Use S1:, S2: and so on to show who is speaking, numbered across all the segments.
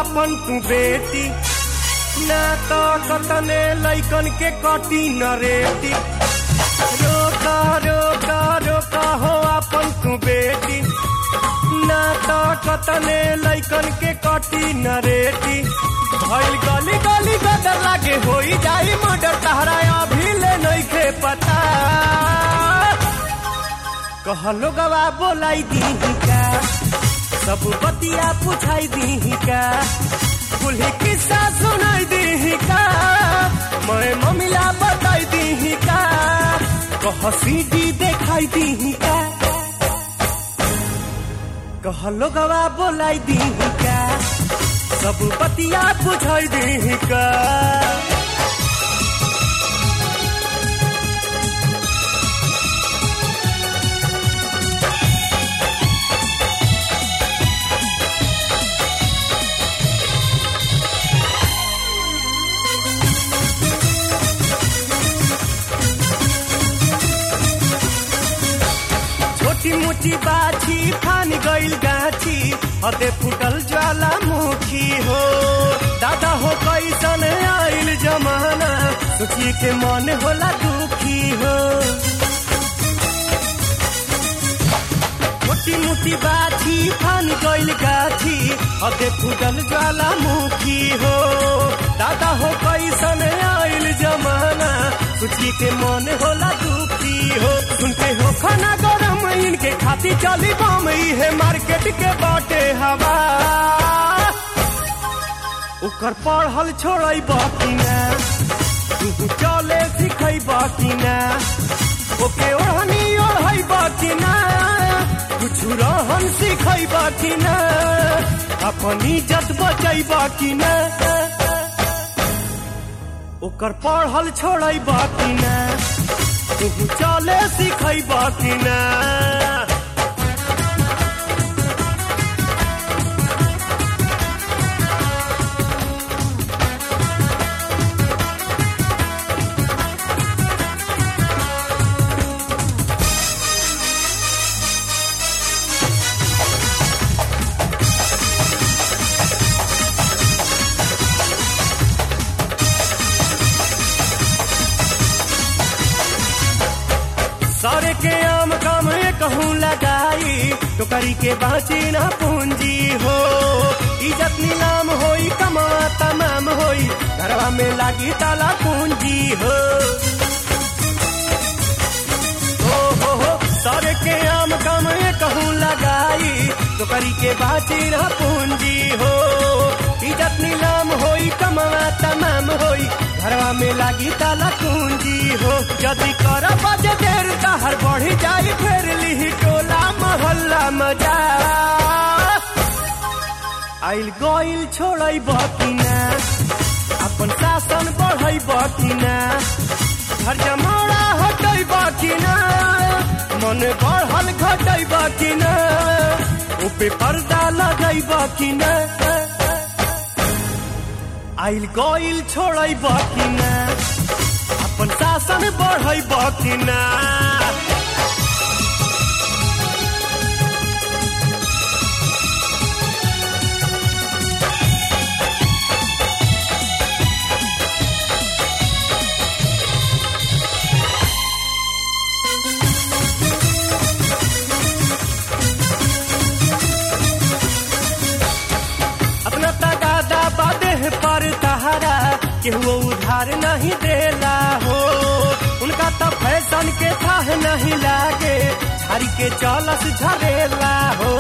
S1: अपन तू बेटी ना तो कतने लैकन के कटी न रेटी रोका रोका रोका हो अपन तू बेटी ना तो कतने लैकन के कटी न रेटी भइल गली गली गदर लागे होई जाई मर्डर तहरा अभी ले नइखे पता कहलो गवा बोलाई दी का सब बतिया पुछाई दी का कुल्ही किस्सा सुनाई दी का मैं ममिला बताई दी का कह सीडी देखाई दी का कहलो गवा बोलाई दी का सब बतिया बुझाई दी का छोटी मोटी बाछी फान गइल गाछी हते फुटल ज्वालामुखी हो दादा हो कैसन आइल जमाना सोचिए के मन होला दुखी हो छोटी मोटी बाछी फान गइल गाछी हते फुटल ज्वालामुखी हो दादा हो कैसन आइल जमाना सोचिए के मन होला दुखी हो सुनते हो खाना गरम इनके खाती चली बम है मार्केट के बाटे हवा ओकर पढ़ल छोड़ै बाकी ना तू चले सिखै बाकी ना ओके ओढ़नी ओढ़ै बाकी ना कुछ रहन सिखै बाकी ना अपन इज्जत बचै बाकी ना ओकर पढ़ल छोड़ै बाकी ना तू चले सिखै बाकी ना सारे के आम काम कहूँ लगाई टोकरी के बाँची ना पूंजी हो इज्जत नीलाम होई कमा तमाम होई घरवा में लागी ताला पूंजी हो हो हो हो सारे के आम काम कहूँ लगाई टोकरी के बाँची ना पूंजी हो इज्जत नीलाम होई कमा तमाम होई घरवा में लागी ताला पूंजी हो यदि कर बजे देर तहर बढ़ी जाई फेर लिही टोला मोहल्ला मजा आइल गइल छोड़ै बकिना अपन शासन बढ़ै बकिना घर जमाड़ा हटै बकिना मन बढ़ल घटै बकिना ऊपे पर्दा लगै बकिना आइल गइल छोड़ै बकिना अपन शासन बढ़ै बकिना अपना तगादा बादे पर तहारा केहू उधार नहीं देला हो उनका तो फैशन के थाह नहीं लागे झाड़ी के चलस झरेला हो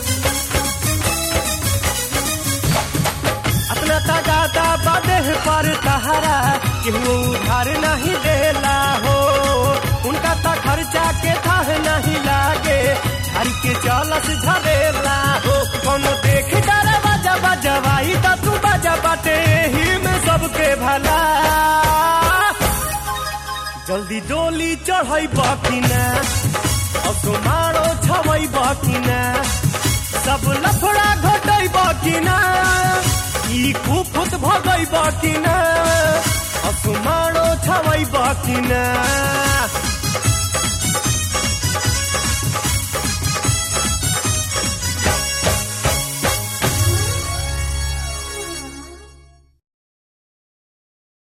S1: अपना तगादा बादे पर तहारा केहू उधार नहीं देला हो उनका तो खर्चा के थाह नहीं लागे झाड़ी के चलस झरेला हो कोनो देख डरा बाजा बजवाई त तू बाजा बाटे ही में सबके भला जल्दी डोली चढ़ै बकिना अब मारो छवै बकिना सब लफड़ा घटै बकिना ई कुफुत भगै बकिना अब मारो छवै बकिना